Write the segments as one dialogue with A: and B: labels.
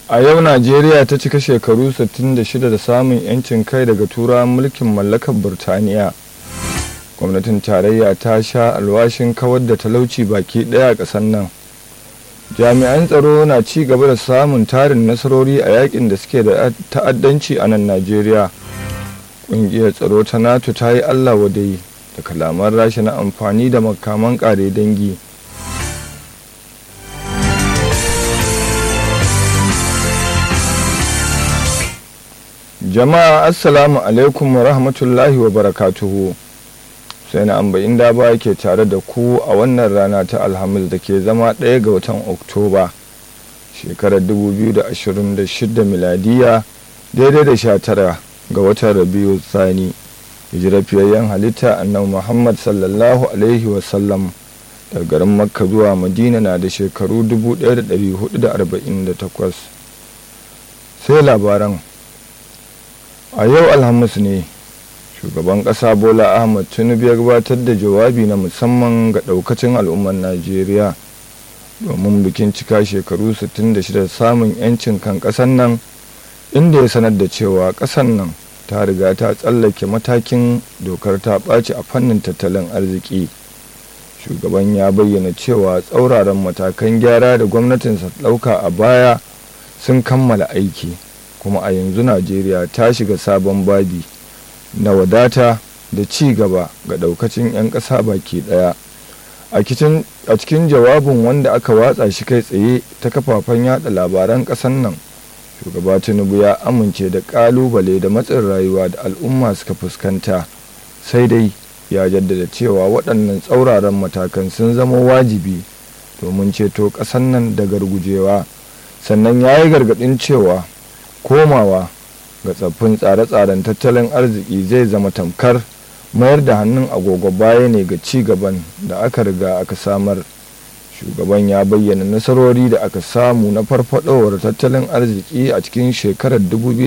A: a yau najeriya ta cika shekaru 66 da samun 'yancin kai daga turawan mulkin mallakar burtaniya gwamnatin tarayya ta sha alwashin kawar da talauci baki daya a ƙasar nan jami'an tsaro na ci gaba da samun tarin nasarori a yakin da suke da ta'addanci a nan najeriya ƙungiyar tsaro ta nato ta yi allah wadai da kalaman rasha na amfani da makaman ƙare dangi jama'a assalamu alaikum wa rahmatullahi wa barakatuhu sai na ambayin da ba ke tare da ku a wannan rana ta alhamis da ke zama ɗaya ga watan oktoba shekarar 2026 miladiya daidai da 19 ga watan rabiu sani hijirafiyayyen halitta annabi muhammad sallallahu alaihi wasallam daga garin makka zuwa madina na da shekaru 1448 sai labaran a yau alhamis ne shugaban ƙasa bola ahmad tinubu ya gabatar da jawabi na musamman ga ɗaukacin al'ummar najeriya domin bikin cika shekaru 66 samun 'yancin kan ƙasar nan inda ya sanar da cewa ƙasar nan ta riga ta tsallake matakin dokar ta ɓaci a fannin tattalin arziki shugaban ya bayyana cewa tsauraran matakan gyara da gwamnatinsa ɗauka a baya sun kammala aiki kuma a yanzu najeriya ta shiga sabon babi na wadata da ci gaba ga daukacin 'yan ƙasa baki ɗaya a cikin jawabin wanda aka watsa shi kai tsaye ta kafafen yada labaran ƙasar nan shugaba tinubu ya amince da ƙalubale da matsin rayuwa da al'umma suka fuskanta sai dai ya jaddada cewa waɗannan tsauraran matakan sun zama wajibi domin ceto ƙasar nan da gargujewa sannan ya yi gargaɗin cewa komawa ga tsaffin tsare-tsaren tattalin arziki zai zama tamkar mayar da hannun agogo baya ne ga ci gaban da aka riga aka samar shugaban ya bayyana nasarori da aka samu na farfadowar tattalin arziki a cikin shekarar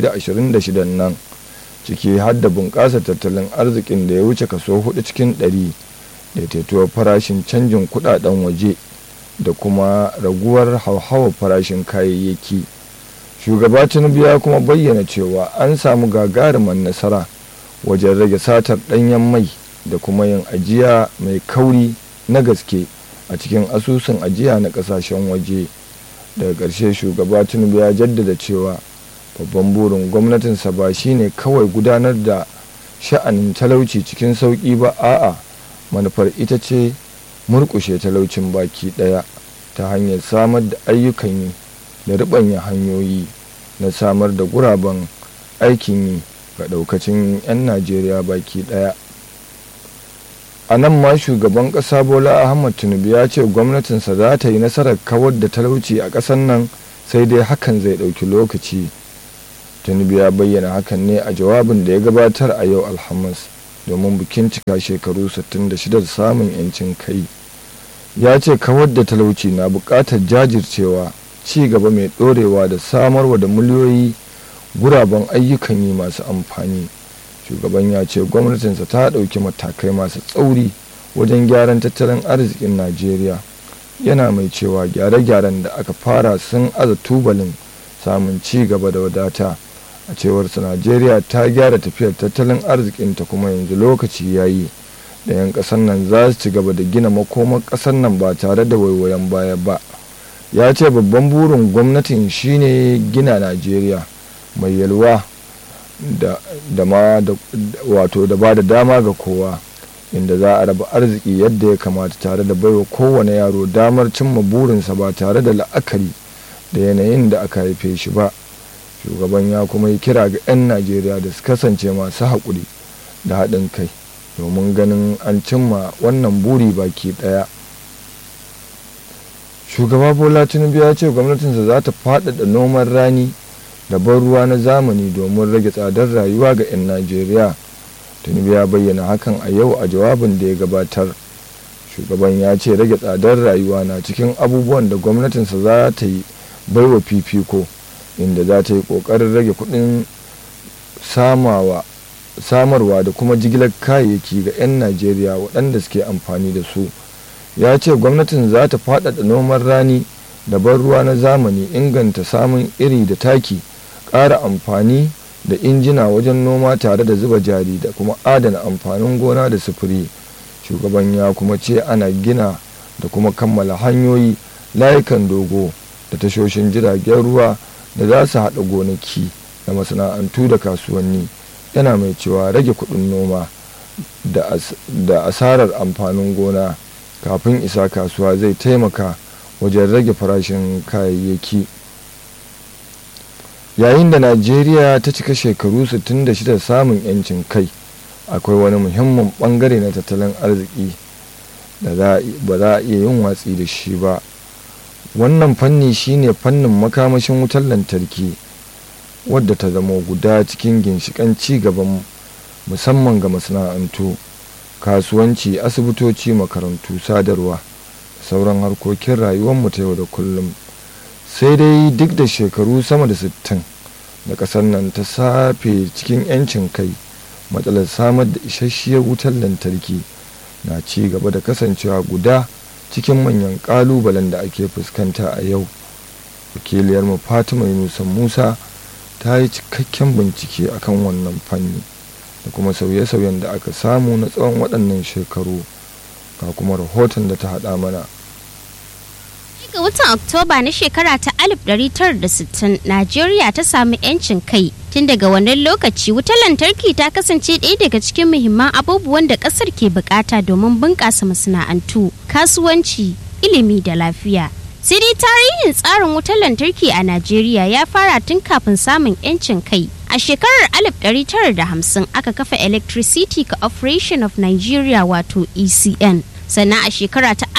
A: 2026 nan ciki har da bunƙasa tattalin arzikin da ya wuce kaso 4 cikin 100 daidaituwar farashin canjin kudaden waje da kuma raguwar hauhawar farashin kayayyaki. shugaba tinubu ya kuma bayyana cewa an samu gagarumar nasara wajen rage satar ɗanyen mai da kuma yin ajiya mai kauri na gaske a cikin asusun ajiya na ƙasashen waje daga ƙarshe shugaba tinubu ya jaddada cewa babban burin gwamnatinsa ba shine kawai gudanar da sha'anin talauci cikin sauƙi ba a'a manufar ita ce murƙushe talaucin baki ɗaya ta hanyar samar da ayyukan yi da riɓanya hanyoyi na samar da guraben aikin yi ga ɗaukacin 'yan najeriya baki ɗaya a nan ma shugaban ƙasa bola ahmad tinubu ya ce gwamnatinsa za ta yi nasarar kawar da talauci a ƙasar nan sai dai hakan zai ɗauki lokaci tinubu ya bayyana hakan ne a jawabin da ya gabatar a yau alhamis domin bikin cika shekaru 66 da samun 'yancin kai ya ce kawar da talauci na buƙatar jajircewa ci gaba mai ɗorewa da samarwa da miliyoyi guraben ayyukan yi masu amfani shugaban ya ce gwamnatinsa ta ɗauki matakai masu tsauri wajen gyaran tattalin arzikin najeriya yana mai cewa gyare-gyaren da aka fara sun aza tubalin samun ci gaba da wadata a cewarsa najeriya ta gyara tafiyar tattalin arzikinta kuma yanzu lokaci ya yi da 'yan ƙasar nan za su ci gaba da gina makomar ƙasar nan ba tare da waiwayen baya ba ya ce babban burin gwamnatin shine gina najeriya mai yalwa da ma wato da ba da dama ga kowa inda za a raba arziki yadda ya kamata tare da baiwa kowane yaro damar cimma burinsa ba tare da la'akari da yanayin da aka haife shi ba shugaban ya kuma yi kira ga 'yan najeriya da su kasance masu haƙuri da haɗin kai domin ganin an cimma wannan buri baki ɗaya shugaba bola tinubu ya ce gwamnatinsa za ta faɗaɗa noman rani da ban ruwa na zamani domin rage tsadar rayuwa ga 'yan najeriya tinubu ya bayyana hakan a yau a jawabin da ya gabatar shugaban ya ce rage tsadar rayuwa na cikin abubuwan da gwamnatinsa za ta yi baiwa fifiko inda za ta yi ƙoƙarin rage kuɗin samarwa da kuma jigilar kayayyaki ga 'yan najeriya waɗanda suke amfani da su ya ce gwamnatin za ta faɗaɗa noman rani da ban ruwa na zamani inganta samun iri da taki ƙara amfani da injina wajen noma tare da zuba jari da kuma adana amfanin gona da sufuri shugaban ya kuma ce ana gina da kuma kammala hanyoyi layukan dogo da tashoshin jiragen ruwa da za su haɗa gonaki da masana'antu da kasuwanni yana mai cewa rage kuɗin noma da asarar amfanin gona kafin isa kasuwa zai taimaka wajen rage farashin kayayyaki yayin da najeriya ta cika shekaru 66 samun 'yancin kai akwai wani muhimmin bangare na tattalin arziki da ba za a iya yin watsi da shi ba wannan fanni shine fannin makamashin wutar lantarki wadda ta zama guda cikin ginshikan ci gaban musamman ga masana'antu kasuwanci asibitoci makarantu sadarwa sauran harkokin rayuwarmu ta yau da kullum sai dai duk da shekaru sama da 60 da ƙasar nan ta safe cikin 'yancin kai matsalar samar da isasshiyar wutar lantarki na ci gaba da kasancewa guda cikin manyan ƙalubalen da ake fuskanta a yau wakiliyarmu fatima yunusa musa ta yi cikakken bincike akan wannan fanni da kuma sauye-sauyen da aka samu na tsawon waɗannan shekaru ga kuma rahoton da ta haɗa mana
B: ga watan Oktoba na shekara ta 1960 Najeriya ta samu 'yancin kai. Tun daga wannan lokaci wutar lantarki ta kasance ɗaya daga cikin muhimman abubuwan da ƙasar ke bukata domin bunƙasa masana'antu, kasuwanci, ilimi da lafiya. Sai dai tarihin tsarin wutar lantarki a Najeriya ya fara tun kafin samun 'yancin kai. A shekarar 1950 aka kafa Electricity Corporation of Nigeria wato ECN. sannan a shekara ta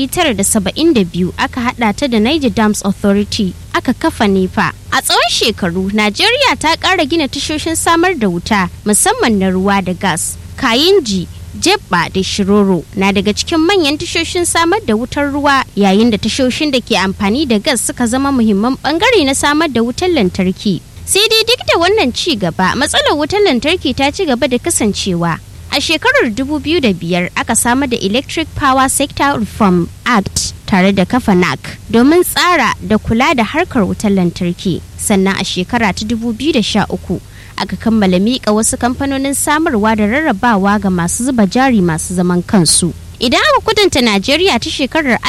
B: 1972 aka hada ta da Niger Dams Authority aka kafa nefa. A tsawon shekaru, Najeriya ta ƙara gina tashoshin samar da wuta musamman na ruwa da gas. Kayinji, Jebba da Shiroro na daga cikin manyan tashoshin samar da wutar ruwa yayin da tashoshin da ke amfani da gas suka zama muhimman bangare na samar da wutar lantarki. Sai dai duk da wannan ci gaba, matsalar wutar lantarki ta ci gaba da kasancewa A shekarar 2005 aka samar da Electric Power Sector Reform Act tare da kafa NAC domin tsara da kula da harkar wutar lantarki. Sannan a shekara ta 2013 aka kammala miƙa wasu kamfanonin samarwa da rarrabawa ga masu zuba jari masu zaman kansu. Idan aka kudanta Najeriya ta shekarar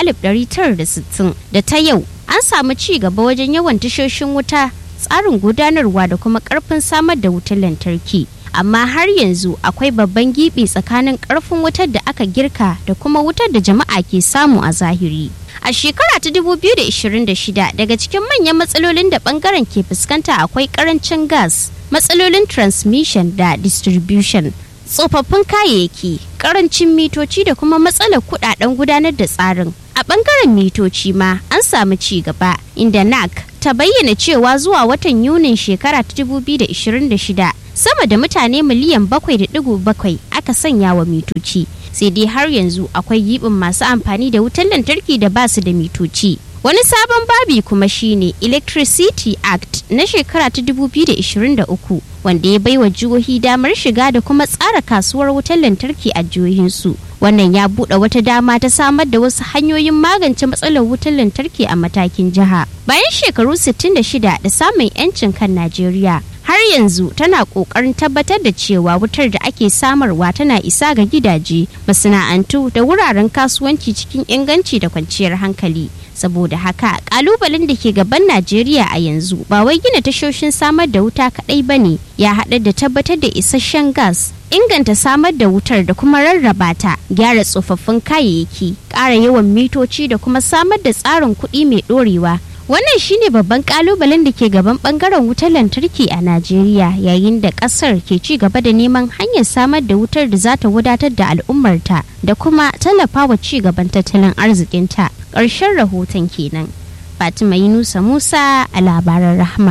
B: 1960 da ta yau an samu ci gaba wajen yawan tashoshin wuta tsarin gudanarwa da kuma ƙarfin samar da wutar lantarki. amma har yanzu akwai babban gibi tsakanin karfin wutar da aka girka da kuma wutar da jama'a ke samu a zahiri. A shekara ta 2026 daga cikin manyan matsalolin da bangaren ke fuskanta akwai karancin gas, matsalolin transmission da distribution, tsofaffin kayayyaki, karancin mitoci da kuma matsalar kudaden gudanar da tsarin. A bangaren mitoci ma an samu ci gaba inda NAC ta bayyana cewa zuwa watan Yunin shekara ta 2026 sama da mutane miliyan 7.7 aka sanya wa mitoci sai dai har yanzu akwai yibin masu amfani da wutar lantarki da ba su da mitoci wani sabon babi kuma shine electricity act na shekara ta 2023 wanda ya baiwa jihohi damar shiga da kuma tsara kasuwar wutar lantarki a jihohinsu wannan ya buɗe wata dama ta samar da wasu hanyoyin magance matsalar wutar lantarki a matakin jiha bayan shekaru 66 da samun 'yancin kan najeriya har yanzu tana kokarin tabbatar da cewa wutar da ake samarwa tana isa ga gidaje masana'antu da wuraren kasuwanci cikin inganci da kwanciyar hankali saboda haka kalubalen da ke gaban najeriya a yanzu ba wai gina tashoshin samar da wuta kadai ba ne ya haɗa da tabbatar da isasshen gas inganta samar da wutar da kuma rarraba ta gyara tsofaffin kayayyaki ƙara yawan mitoci da kuma samar da tsarin kuɗi mai ɗorewa wannan shine babban kalubalen da ke gaban bangaren wutar lantarki a najeriya yayin da kasar ke ci gaba da neman hanyar samar da wutar da za ta wadatar da al'ummarta da kuma tallafawa ci gaban tattalin arzikinta ƙarshen rahoton kenan fatima yunusa musa a labaran rahma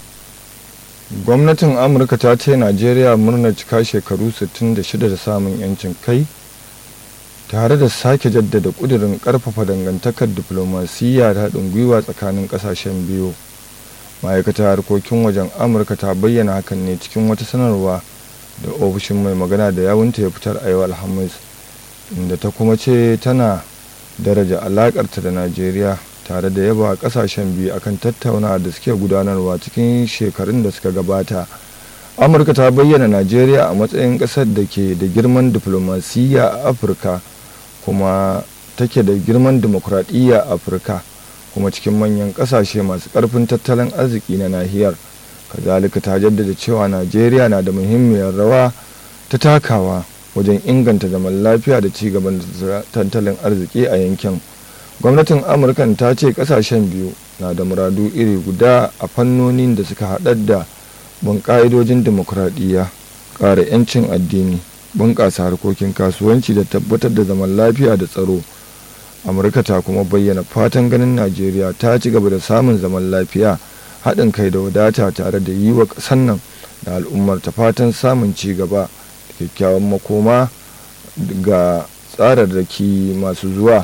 A: gwamnatin amurka ta ce najeriya murnar cika shekaru 66 da samun 'yancin kai tare da sake jaddada kudirin karfafa dangantakar diflomasiyya da haɗin gwiwa tsakanin ƙasashen biyu ma'aikatar harkokin wajen amurka ta bayyana hakan ne cikin wata sanarwa da ofishin mai magana da yawunta ya fitar a yau alhamis inda ta kuma ce tana daraja alakarta da najeriya tare da yaba kasashen biyu akan tattauna da suke gudanarwa cikin shekarun da suka gabata amurka ta bayyana najeriya a matsayin kasar da ke da girman diflomasiyya a afirka kuma take da girman dimokuraɗiyya a afirka kuma cikin manyan kasashe masu ƙarfin tattalin arziki na nahiyar kazalika ta jaddada cewa najeriya na da muhimmiyar rawa ta takawa wajen inganta zaman lafiya da cigaban tattalin arziki a yankin gwamnatin amurkan ta ce kasashen biyu na da muradu iri guda a fannonin da suka haɗar da bin ƙa'idojin demokuraɗiyya ƙara 'yancin addini bunƙasa harkokin kasuwanci da tabbatar da zaman lafiya da tsaro amurka ta kuma bayyana fatan ganin najeriya ta ci gaba da samun zaman lafiya haɗin kai da wadata tare da yi wa ƙasar nan da al'ummar ta fatan samun ci gaba da kyakkyawan makoma ga tsararraki masu zuwa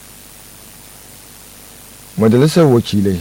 A: majalisar wakilai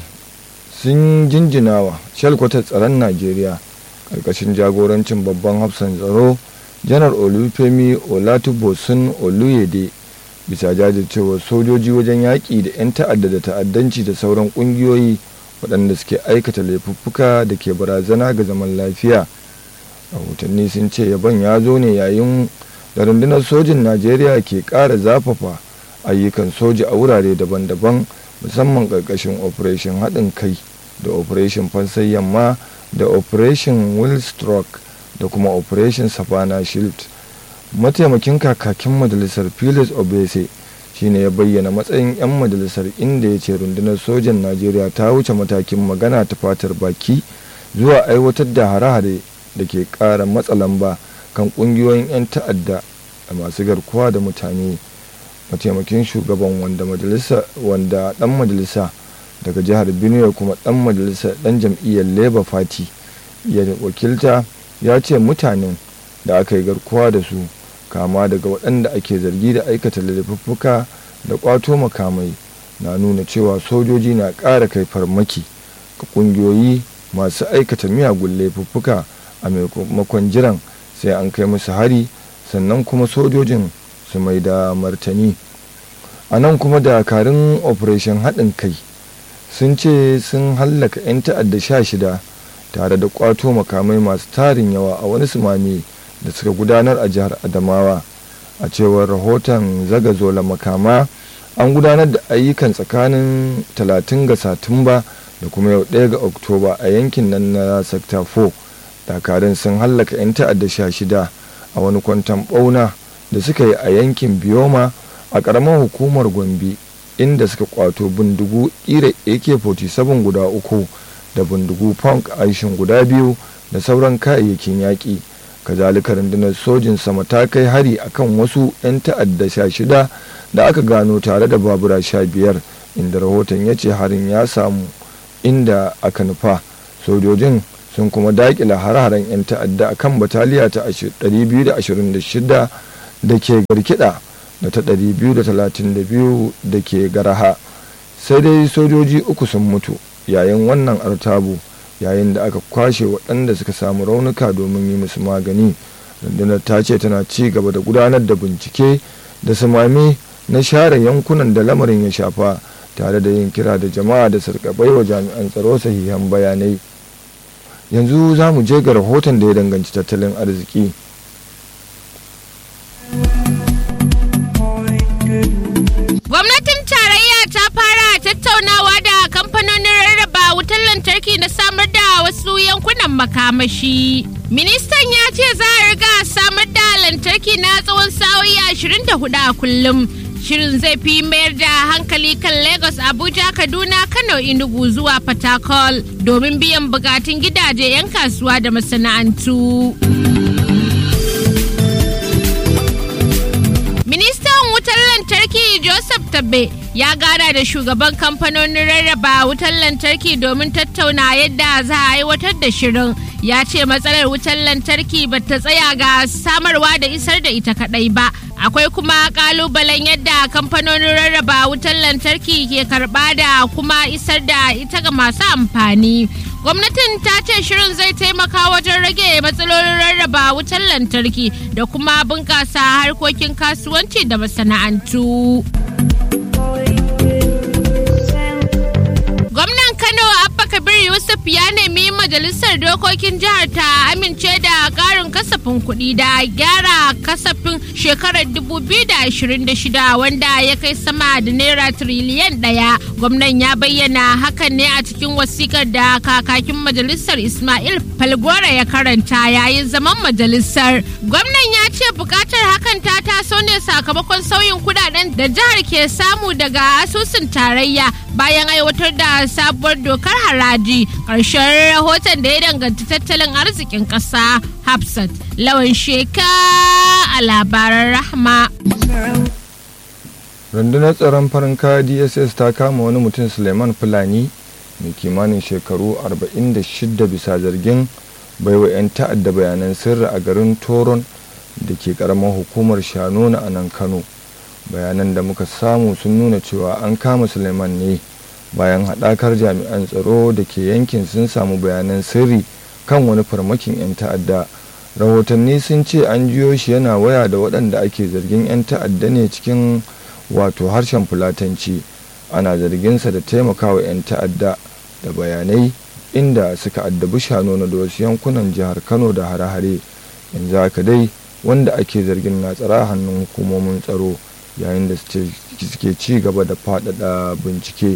A: sun jinjinawa shalkwatar tsaron najeriya ƙarƙashin jagorancin babban hafsan tsaro janar olufemi olatubosun oluyede bisa jajircewar sojoji wajen yaƙi da 'yan ta'adda da ta'addanci da sauran ƙungiyoyi waɗanda suke aikata laifuffuka da ke barazana ga zaman lafiya rahotanni sun ce yaban ya zo ne yayin da rundunar sojin najeriya ke ƙara zafafa ayyukan soja a wurare daban-daban musamman ƙarƙashin operation haɗin kai da operation fansai yamma da operation willstroke da kuma operation savannah shield mataimakin kakakin majalisar phyllis obese shine ya bayyana matsayin 'yan majalisar inda ya ce rundunar sojan najeriya ta wuce matakin magana ta fatar baki zuwa aiwatar da hare-hare da ke ƙara matsa lamba kan ƙungiyoyin 'yan ta'adda da masu garkuwa da mutane mataimakin shugaban wanda majalisa wanda dan majalisa daga jihar benue kuma dan majalisa dan jam'iyyar labour party ya wakilta ya ce mutanen da aka yi garkuwa da su kama daga waɗanda ake zargi da aikata laifuffuka da ƙwato makamai na nuna cewa sojoji na ƙara kai farmaki ga ƙungiyoyi masu aikata miyagun laifuffuka a maimakon jiran sai an kai musu hari sannan kuma sojojin su mai da martani a nan kuma dakarun operation haɗin kai sun ce sun hallaka 'yan ta'adda sha shida tare da kwato makamai masu tarin yawa a wani sumami da suka gudanar a jihar adamawa a cewar rahoton zagazola makama an gudanar da ayyukan tsakanin 30 ga satumba da kuma yau 1 ga oktoba a yankin nan na sector 4 dakarun sun hallaka 'yan ta'adda sha shida a wani kwantan bauna da suka yi a yankin bioma a ƙaramar hukumar gombe inda suka kwato bindigu ƙira ak-47 guda uku da bindigu punk aishin guda biyu da sauran kayayyakin yaƙi kazalika rundunar sojin sama ta kai hari akan wasu 'yan ta'adda sha shida da aka gano tare da babura sha biyar inda rahoton ya ce harin ya samu inda aka nufa sojojin sun kuma daƙila har-haren 'yan ta'adda a kan bataliya ta 226 da ke garkida da ta 232 da ke garaha sai dai sojoji uku sun mutu yayin wannan artabu yayin da aka kwashe waɗanda suka samu raunuka domin yi musu magani rundunar ta ce tana ci gaba da gudanar da bincike da samami na share yankunan da lamarin ya shafa tare da yin kira da jama'a da sarkabai wa jami'an tsaro sahihan bayanai yanzu za mu je ga rahoton da ya danganci tattalin arziki
B: Gwamnatin tarayya ta fara tattaunawa da kamfanonin rarraba wutar lantarki na samar da wasu yankunan makamashi. Ministan ya ce za a riga samar da lantarki na tsawon sa'o'i 24 a kullum. Shirin zai fi mayar da hankali kan Lagos, Abuja, Kaduna, Kano, Enugu zuwa Fatakol domin biyan bukatun gidaje 'yan kasuwa da masana'antu. Ministan wutar lantarki Joseph Tabbe ya gana da shugaban kamfanonin rarraba wutar lantarki domin tattauna yadda za a aiwatar da shirin. Ya ce matsalar wutar lantarki ba ta tsaya ga samarwa da isar da ita kadai ba. Akwai kuma kalubalen yadda kamfanonin rarraba wutar lantarki ke karba da kuma isar da ita ga masu amfani. gwamnatin ta ce shirin zai taimaka wajen rage matsalolin rarraba wutar lantarki da kuma bunƙasa harkokin kasuwanci da masana'antu.
C: majalisar dokokin jihar ta amince da ƙarin kasafin kuɗi da gyara kasafin shekarar 2026 wanda ya kai sama da naira tiriliyan ɗaya. Gwamnan ya bayyana hakan ne a cikin wasikar da kakakin majalisar Ismail Falgora ya karanta yayin zaman majalisar. Gwamnan ya ce buƙatar hakan ta taso ne sakamakon sauyin kudaden da jihar ke samu daga asusun tarayya bayan aiwatar da sabuwar dokar haraji ƙarshen rahoton da ya danganci tattalin arzikin ƙasa hafsat lawan sheka a labaran rahma
A: rundunar tsaron farin kaya dss ta kama wani mutum suleiman fulani mai kimanin shekaru 46 bisa zargin baiwa 'yan ta'adda bayanan sirri a garin toron da ke karamar hukumar shanona a nan kano bayanan da muka samu sun nuna cewa an kama suleiman ne bayan haɗakar jami'an tsaro da ke yankin sun samu bayanan sirri kan wani farmakin 'yan ta'adda rahotanni sun ce an jiyo shi yana waya da waɗanda ake zargin 'yan ta'adda ne cikin wato harshen fulatanci ana zarginsa da taimakawa 'yan ta'adda da bayanai inda suka addabi shano na wasu yankunan jihar kano da hare-hare yanzu haka dai wanda ake zargin na tsara hannun hukumomin tsaro yayin da suke ci gaba da faɗaɗa bincike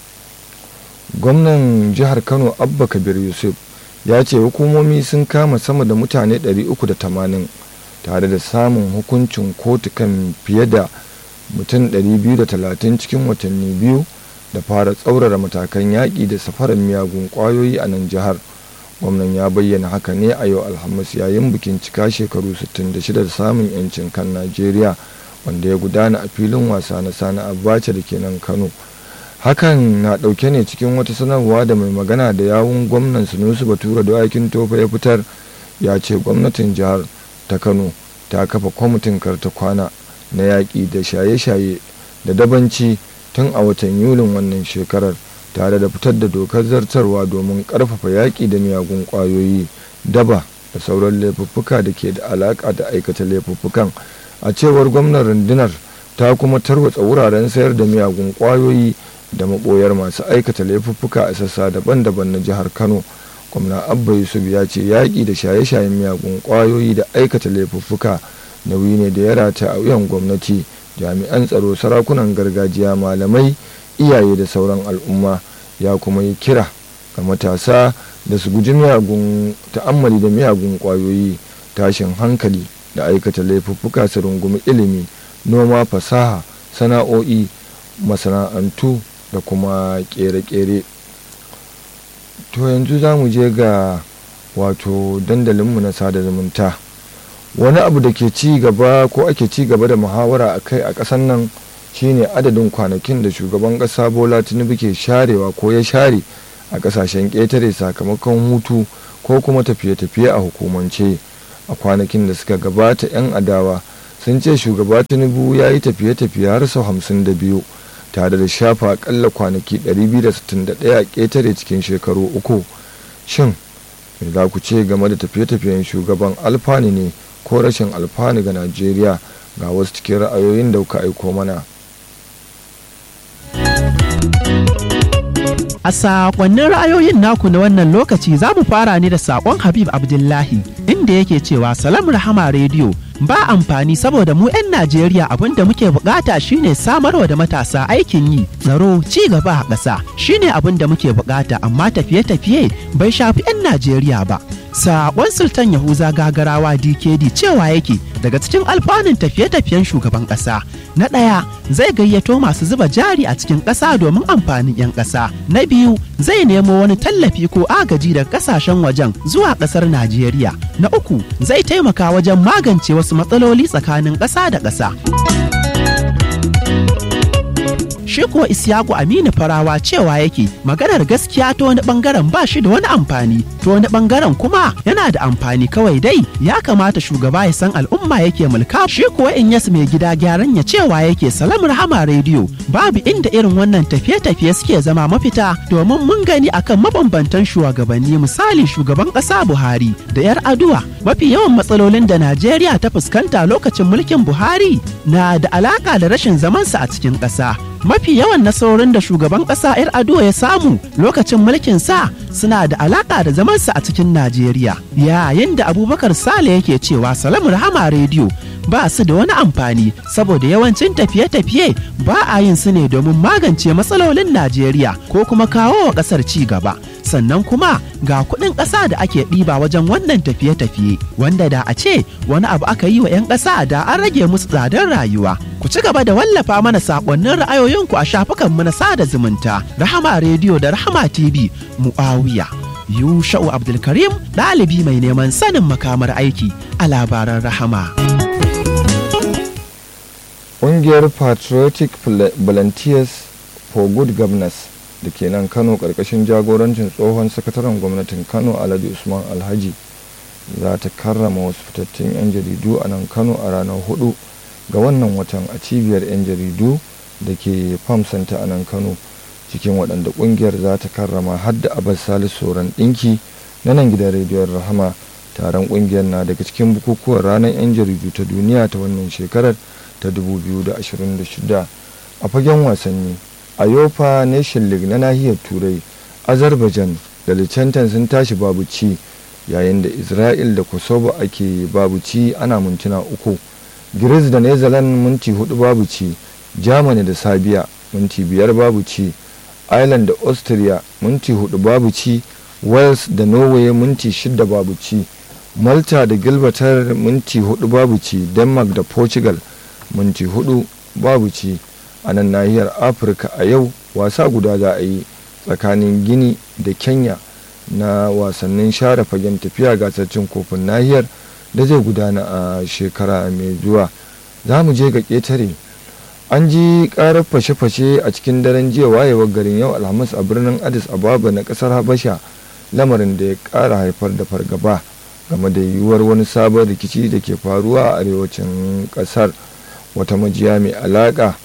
A: gwamnan jihar kano abba kabir yusuf ya ce hukumomi sun kama sama da mutane 380 tare da samun hukuncin kotu kan fiye da mutum 230 cikin watanni biyu da fara tsaurara matakan yaƙi da safarar miyagun ƙwayoyi a nan jihar gwamnan ya bayyana haka ne a yau alhamis yayin bikin cika shekaru 66 da samun 'yancin kan najeriya wanda ya gudana a filin wasa na sani abacha da ke nan kano hakan na ɗauke ne cikin wata sanarwa da mai magana da yawun gwamnan sunusu batura da aikin tofa ya fitar ya ce gwamnatin jihar ta kano ta kafa kwamitin karta kwana na yaƙi da shaye-shaye da dabanci tun a watan yulin wannan shekarar tare da fitar da dokar zartarwa domin ƙarfafa yaƙi da miyagun ƙwayoyi daba da sauran laifuffuka da ke da alaƙa da aikata laifuffukan a cewar gwamnan rundunar ta kuma tarwatsa wuraren sayar da miyagun ƙwayoyi da maɓoyar masu aikata laifuffuka a sassa daban-daban na jihar kano gwamna abba yusuf ya ce yaƙi da shaye-shayen miyagun ƙwayoyi da aikata laifuffuka nauyi ne da ya rata a wuyan gwamnati jami'an tsaro sarakunan gargajiya malamai iyaye da sauran al'umma ya kuma yi kira ga matasa da su guji miyagun ta'ammali da miyagun ƙwayoyi tashin hankali da aikata laifuffuka su rungumi ilimi noma fasaha sana'o'i masana'antu da kuma kere-kere to yanzu za mu je ga wato dandalinmu na sada zumunta wani abu da ke ci gaba ko ake ci gaba da muhawara a kai a ƙasan nan shine adadin kwanakin da shugaban ƙasa bola tinubu ke sharewa ko ya share a ƙasashen ƙetare sakamakon hutu ko kuma tafiye-tafiye a hukumance a kwanakin da suka gabata 'yan adawa sun ce shugaba tinubu ya yi tafiye-tafiye har sau hamsin da biyu tare da shafa akalla kwanaki 261 a ƙetare cikin shekaru uku shin me za ku ce game da tafiye-tafiyen shugaban alfani ne ko rashin alfani ga najeriya ga wasu cikin ra'ayoyin da kuka aiko mana
D: A sakonnin ra'ayoyin naku na wannan lokaci za mu fara ne da sakon Habib Abdullahi inda yake cewa Salam Rahama Radio ba amfani saboda mu 'yan Najeriya abin da muke bukata shine samarwa da matasa aikin yi tsaro ci gaba a ƙasa shine abin da muke bukata amma tafiye-tafiye bai shafi 'yan Najeriya ba. Sakon Sultan Yahuza gagarawa DKD cewa yake daga cikin alfanun tafiye-tafiyen shugaban ƙasa. Na ɗaya zai gayyato masu zuba jari a cikin ƙasa domin amfanin 'yan ƙasa. Na biyu zai nemo wani tallafi ko agaji daga ƙasashen wajen zuwa ƙasar Najeriya. Na uku zai taimaka wajen magance wasu matsaloli tsakanin ƙasa da ƙasa. shi kuwa Isiyaku Aminu Farawa cewa yake maganar gaskiya ta wani bangaren ba shi da wani amfani ta wani bangaren kuma yana da amfani kawai dai ya kamata shugaba ya san al'umma yake mulka shi kuwa in yasu mai gida gyaran ya cewa yake salam rahama rediyo babu inda irin wannan tafiye-tafiye suke zama mafita domin mun gani akan mabambantan shugabanni misali shugaban ƙasa Buhari da 'yar aduwa mafi yawan matsalolin da Najeriya ta fuskanta lokacin mulkin Buhari na da alaka da rashin zamansa a cikin ƙasa mafi mafi yawan nasarorin da shugaban ƙasa 'yar ado ya samu lokacin mulkin sa suna da alaƙa da zamansa a cikin najeriya yayin da abubakar sale yake cewa salamu rahama rediyo ba su da wani amfani saboda yawancin tafiye-tafiye ba a yin su ne domin magance matsalolin najeriya ko kuma kawo wa ƙasar ci gaba sannan kuma ga kuɗin ƙasa da ake ɗiba wajen wannan tafiye-tafiye wanda da a ce wani abu aka yi wa 'yan ƙasa da an rage musu tsadar rayuwa ku ci gaba da wallafa mana saƙonnin ra'ayoyinku a shafukanmu na sada zumunta rahama rediyo da rahama tv mu'awiya yusha'u abdulkarim ɗalibi mai neman sanin makamar aiki a labaran rahama.
A: ƙungiyar patriotic volunteers for good governance da ke nan kano ƙarƙashin jagorancin tsohon sakataren gwamnatin kano alhaji usman alhaji za ta karrama wasu fitattun 'yan jaridu a nan kano a ranar hudu ga wannan watan a cibiyar 'yan jaridu da ke farm center a nan kano cikin waɗanda ƙungiyar za ta karrama har da abbas salisu sauran ɗinki na nan gidan rediyon rahama taron ƙungiyar na daga cikin bukukuwan ranar 'yan jaridu ta duniya ta wannan shekarar ta 2026 a fagen wasanni a yofa nation league na nahiyar turai azerbaijan da liechtenstein sun tashi babu ci yayin da isra'il da kosovo ake babu ci ana mintuna uku greece da netherlands minti hudu babu ci germany da serbia minti biyar babu ci ireland da austria minti hudu babu ci wales da norway minti shida babu ci malta da gilbatar minti hudu babu ci denmark da portugal minti hudu babu ci a nan nahiyar afirka a yau wasa guda za a yi tsakanin gini da kenya na wasannin share fagen tafiya gasar cin kofin nahiyar da zai gudana a shekara mai zuwa za mu je ga ƙetare an ji ƙarar fashe-fashe a cikin daren jiya wayewar garin yau alhamis a birnin addis ababa na ƙasar habasha lamarin da ya ƙara haifar da fargaba game da yiwuwar wani sabon rikici da ke faruwa a arewacin ƙasar wata majiya mai alaƙa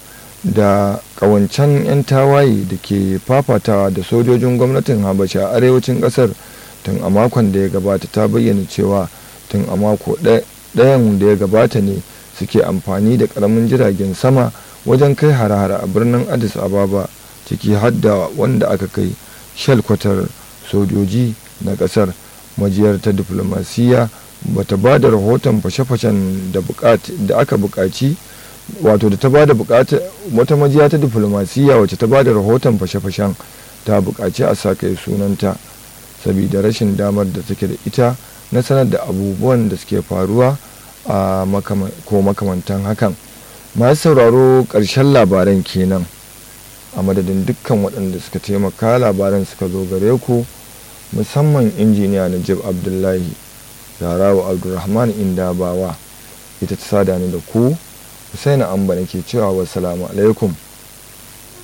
A: da ƙawancen 'yan tawaye da ke fafatawa da sojojin gwamnatin habasha a arewacin ƙasar tun a makon da ya gabata ta bayyana cewa tun a mako ɗayan da ya gabata ne suke amfani da ƙaramin jiragen sama wajen kai hare-hare a birnin addis ababa ciki hadda wanda aka kai shalkwatar sojoji na ƙasar majiyar ta diflomasiyya bata ba da rahoton fashe-fashen da aka buƙaci wato da ta ba da bukata wata majiya ta diflomasiyya wacce ta ba da rahoton fashe-fashen ta bukaci a sa kai sunanta saboda rashin damar da take da ita na sanar da abubuwan da suke faruwa a ko makamantan hakan masu sauraro ƙarshen labaran kenan a madadin dukkan waɗanda suka taimaka labaran suka zo gare ku musamman injiniya najib abdullahi zarawa abdulrahman indabawa ita ta sada ni da ku Husaini Amba nake cewa wassalamu alaikum